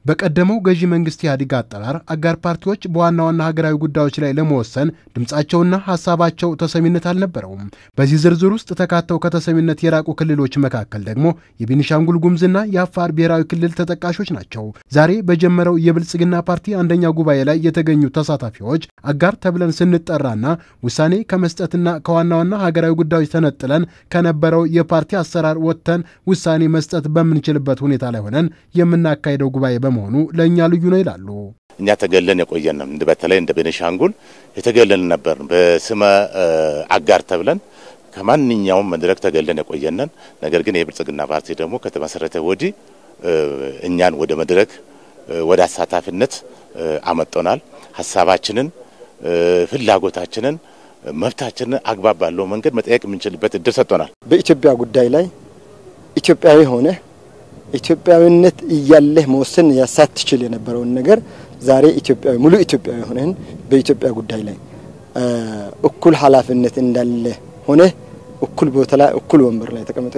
በቀደመው ገዢ መንግስት ኢህአዴግ አጠራር አጋር ፓርቲዎች በዋና ዋና ሀገራዊ ጉዳዮች ላይ ለመወሰን ድምፃቸውና ሀሳባቸው ተሰሚነት አልነበረውም። በዚህ ዝርዝር ውስጥ ተካተው ከተሰሚነት የራቁ ክልሎች መካከል ደግሞ የቤኒሻንጉል ጉሙዝና የአፋር ብሔራዊ ክልል ተጠቃሾች ናቸው። ዛሬ በጀመረው የብልጽግና ፓርቲ አንደኛ ጉባኤ ላይ የተገኙ ተሳታፊዎች አጋር ተብለን ስንጠራና ውሳኔ ከመስጠትና ከዋና ዋና ሀገራዊ ጉዳዮች ተነጥለን ከነበረው የፓርቲ አሰራር ወጥተን ውሳኔ መስጠት በምንችልበት ሁኔታ ላይ ሆነን የምናካሄደው ጉባኤ በመሆኑ ለእኛ ልዩ ነው ይላሉ። እኛ ተገለን የቆየን ነው። በተለይ እንደ ቤኒሻንጉል የተገለን ነበር። በስመ አጋር ተብለን ከማንኛውም መድረክ ተገለን የቆየነን። ነገር ግን የብልጽግና ፓርቲ ደግሞ ከተመሰረተ ወዲህ እኛን ወደ መድረክ ወደ አሳታፊነት አመጦናል። ሀሳባችንን፣ ፍላጎታችንን፣ መብታችንን አግባብ ባለው መንገድ መጠየቅ የምንችልበት እድል ሰጥቶናል። በኢትዮጵያ ጉዳይ ላይ ኢትዮጵያዊ ሆነ ኢትዮጵያዊነት እያለህ መወሰን ሳትችል የነበረውን ነገር ዛሬ ኢትዮጵያዊ ሙሉ ኢትዮጵያዊ ሆነህን በኢትዮጵያ ጉዳይ ላይ እኩል ኃላፊነት እንዳለ ሆነ እኩል ቦታ ላይ እኩል ወንበር ላይ ተቀምጠ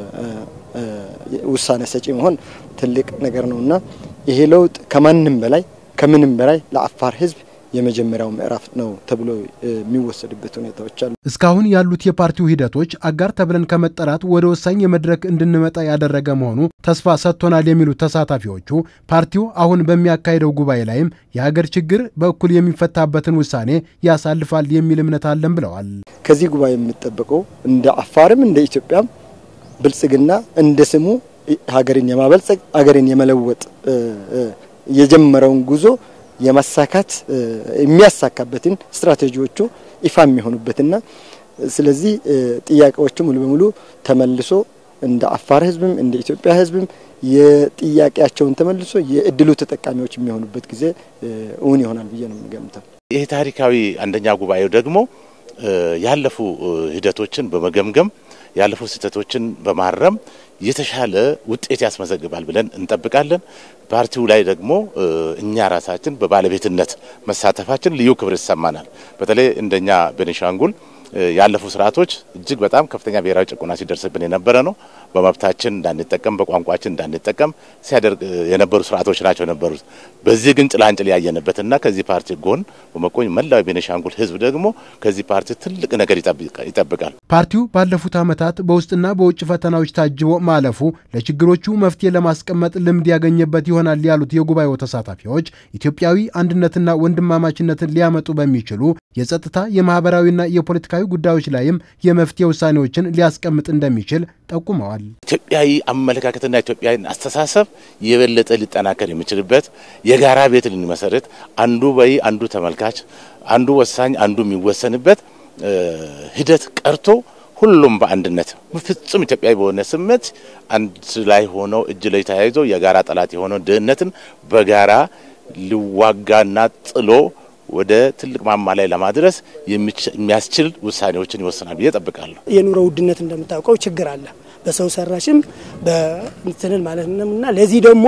ውሳኔ ሰጪ መሆን ትልቅ ነገር ነውና ይሄ ለውጥ ከማንም በላይ ከምንም በላይ ለአፋር ሕዝብ የመጀመሪያው ምዕራፍ ነው ተብሎ የሚወሰድበት ሁኔታዎች አሉ። እስካሁን ያሉት የፓርቲው ሂደቶች አጋር ተብለን ከመጠራት ወደ ወሳኝ የመድረክ እንድንመጣ ያደረገ መሆኑ ተስፋ ሰጥቶናል የሚሉት ተሳታፊዎቹ ፓርቲው አሁን በሚያካሂደው ጉባኤ ላይም የሀገር ችግር በእኩል የሚፈታበትን ውሳኔ ያሳልፋል የሚል እምነት አለን ብለዋል። ከዚህ ጉባኤ የሚጠበቀው እንደ አፋርም እንደ ኢትዮጵያም ብልጽግና እንደ ስሙ ሀገርን የማበልጸግ ሀገርን የመለወጥ የጀመረውን ጉዞ የማሳካት የሚያሳካበትን ስትራቴጂዎቹ ይፋ የሚሆኑበትና ስለዚህ ጥያቄዎቹ ሙሉ በሙሉ ተመልሶ እንደ አፋር ህዝብም እንደ ኢትዮጵያ ህዝብም የጥያቄያቸውን ተመልሶ የእድሉ ተጠቃሚዎች የሚሆኑበት ጊዜ እውን ይሆናል ብዬ ነው የምገምተው። ይህ ታሪካዊ አንደኛ ጉባኤው ደግሞ ያለፉ ሂደቶችን በመገምገም ያለፉ ስህተቶችን በማረም የተሻለ ውጤት ያስመዘግባል ብለን እንጠብቃለን። ፓርቲው ላይ ደግሞ እኛ ራሳችን በባለቤትነት መሳተፋችን ልዩ ክብር ይሰማናል። በተለይ እንደኛ ቤኒሻንጉል ያለፉ ስርዓቶች እጅግ በጣም ከፍተኛ ብሔራዊ ጭቆና ሲደርስብን የነበረ ነው። በመብታችን እንዳንጠቀም፣ በቋንቋችን እንዳንጠቀም ሲያደርግ የነበሩ ስርዓቶች ናቸው የነበሩት። በዚህ ግን ጭላንጭል ያየንበትና ከዚህ ፓርቲ ጎን በመቆኝ መላው ቤኒሻንጉል ህዝብ ደግሞ ከዚህ ፓርቲ ትልቅ ነገር ይጠብቃል። ፓርቲው ባለፉት ዓመታት በውስጥና በውጭ ፈተናዎች ታጅቦ ማለፉ ለችግሮቹ መፍትሄ ለማስቀመጥ ልምድ ያገኘበት ይሆናል ያሉት የጉባኤው ተሳታፊዎች ኢትዮጵያዊ አንድነትና ወንድማማችነትን ሊያመጡ በሚችሉ የጸጥታ የማህበራዊና የፖለቲካዊ ጉዳዮች ላይም የመፍትሄ ውሳኔዎችን ሊያስቀምጥ እንደሚችል ጠቁመዋል። ኢትዮጵያዊ አመለካከትና ኢትዮጵያዊ አስተሳሰብ የበለጠ ሊጠናከር የሚችልበት የጋራ ቤት ልንመሰርት አንዱ በይ አንዱ ተመልካች፣ አንዱ ወሳኝ አንዱ የሚወሰንበት ሂደት ቀርቶ ሁሉም በአንድነት ፍጹም ኢትዮጵያዊ በሆነ ስሜት አንድ ላይ ሆነው እጅ ላይ ተያይዞ የጋራ ጠላት የሆነው ድህነትን በጋራ ሊዋጋና ጥሎ ወደ ትልቅ ማማ ላይ ለማድረስ የሚያስችል ውሳኔዎችን ይወስናል ብዬ ጠብቃለሁ። የኑሮ ውድነት እንደምታውቀው ችግር አለ፣ በሰው ሰራሽም በእንትንን ማለት ነው እና ለዚህ ደግሞ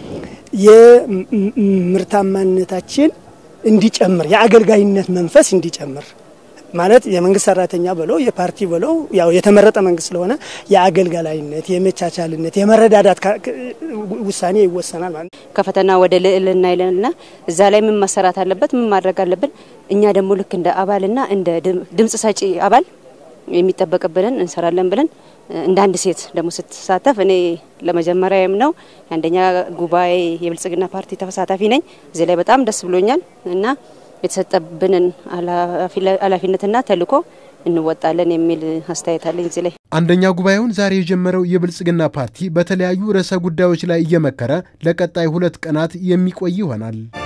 የምርታማነታችን እንዲጨምር የአገልጋይነት መንፈስ እንዲጨምር ማለት የመንግስት ሰራተኛ ብለው የፓርቲ ብለው ያው የተመረጠ መንግስት ስለሆነ የአገልጋላይነት፣ የመቻቻልነት፣ የመረዳዳት ውሳኔ ይወሰናል ማለት ነው። ከፈተና ወደ ልዕልና ይለንና እዛ ላይ ምን መሰራት አለበት፣ ምን ማድረግ አለብን። እኛ ደግሞ ልክ እንደ አባልና እንደ ድምጽ ሰጪ አባል የሚጠበቅብንን እንሰራለን ብለን እንደ አንድ ሴት ደግሞ ስትሳተፍ እኔ ለመጀመሪያም ነው የአንደኛ ጉባኤ የብልጽግና ፓርቲ ተሳታፊ ነኝ። እዚህ ላይ በጣም ደስ ብሎኛል እና የተሰጠብንን ኃላፊነትና ተልዕኮ እንወጣለን የሚል አስተያየት አለኝ። እዚህ ላይ አንደኛ ጉባኤውን ዛሬ የጀመረው የብልጽግና ፓርቲ በተለያዩ ርዕሰ ጉዳዮች ላይ እየመከረ ለቀጣይ ሁለት ቀናት የሚቆይ ይሆናል።